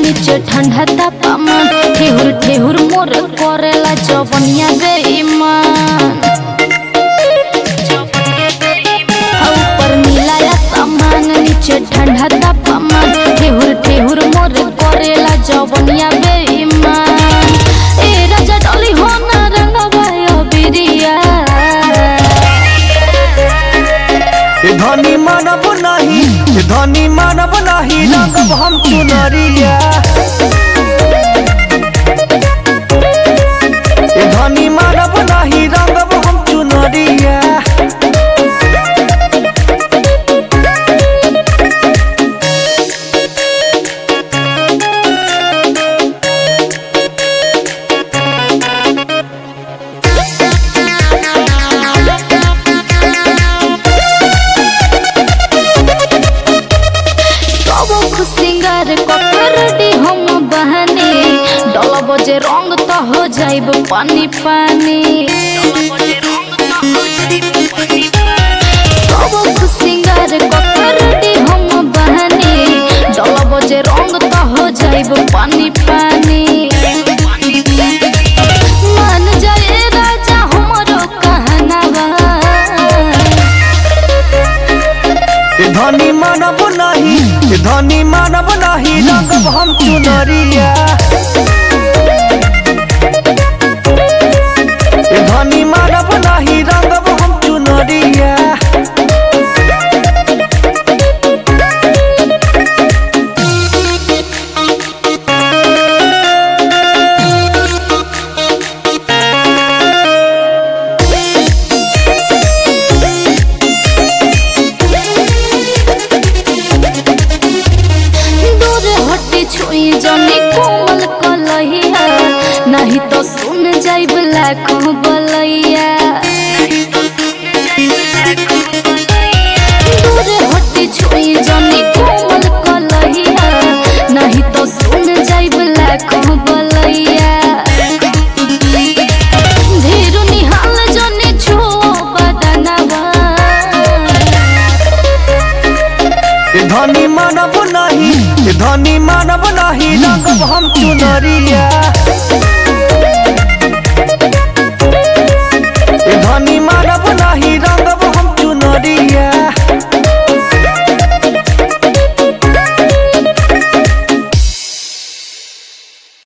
नीचे ठंडा तापमान ठेहुर ठेहुर मोर करेला जवनिया बेईमान हा ऊपर नीला आसमान नीचे ठंडा तापमान ठेहुर ठेहुर मोर करेला जवनिया बेईमान ए राजा डोली हो ना रंगवा बिरिया ए धनी मानब नाही ए धनी मानब नाही रंगब हम चुनरिया ए धनी मानब नाही रंगब हम चुनरिया सबक सिंगार ककरडी हम बहने डल बजे रंग त हो जाइब पानी पानी सबक सिंगार ककरडी हम बहने डल बजे रंग त हो जाइब पानी पानी मान जाए राजा हमरो कहनावा ए धनी मानब नाही ए धनी मानब नाही रंगब हम चुनरिया ए धनी मानब नाही रंगब हम चुनरिया दूर हटे छुई जनी कोमल कलहिया नहीं तो सुन जाइब लाखों बलैया दूर हटे छुई जनी कोमल कलहिया नहीं तो सुन जाइब लाखों बलैया धीरू निहाल जनी छो बदनवा ए धनी मानब नाही ए धनी मानब नाही रंगब हम चुनरिया